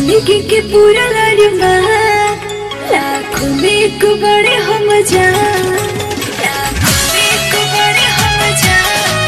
जिंदगी के पूरा लड़मा लाखों में एक बड़े हम जान लाखों में एक बड़े हम जान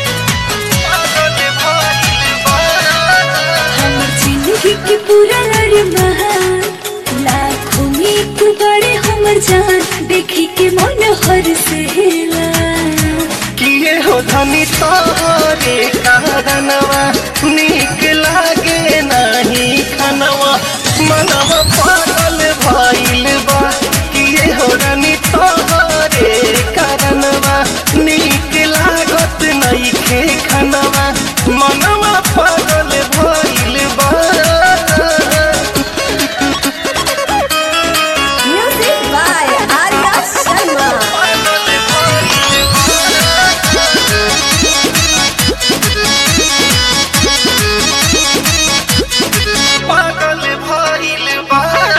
हमर जिंदगी के पूरा लड़मा लाखों में एक बड़े हमर जान देखी के मन हर सेला किए हो धनी तोरे कारणवा नीक लागे नाही खनवा मनवा पागल भइल बा किए हो धनी तोरे कारणवा नीक लागत नइखे खनवा मनवा पागल भइल बा म्यूजिक बाय आर्या शर्मा पागल भइल बा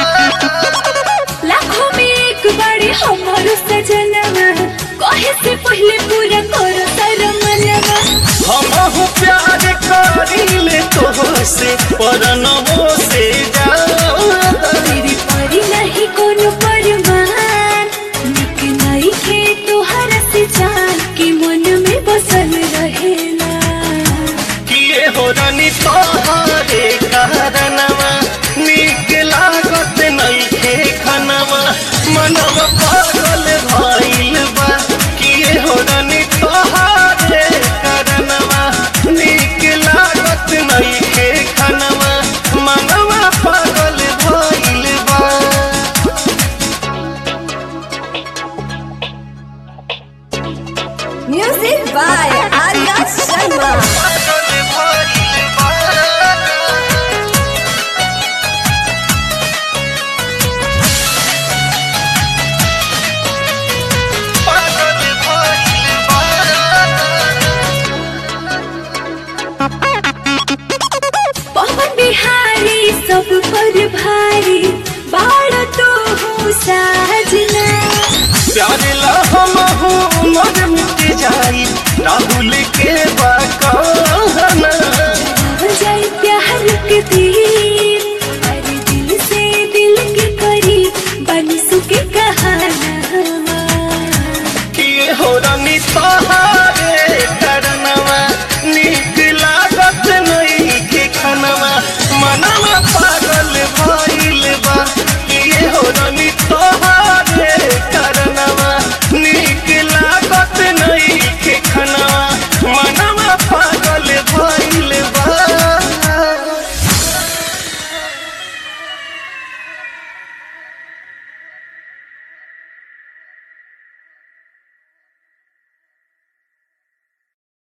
लाखों में एक बड़ी हमर सजनवा कहे से पहले पूरा करो तर मनवा हमहु प्यार करिले तोहसे परनवो से जा तेरी परी नहीं कोनो परमान निक नहीं के तोहर से जान के मन में बसल रहेला किए हो रानी तोहरे कारणवा नीक लागत नइखे खनवा मनवा पागल भइल बा किए हो रानी तोहरे कारणवा नीक लागत नइखे खनवा मनवा पागल भइल बा म्यूजिक बाय आर्या शर्मा पागल भइल बा पागल भइल बा पवन बिहारी सब पर भारी बाड़ तो हो साजना प्यार ला हम हो मर मिट जाई राहु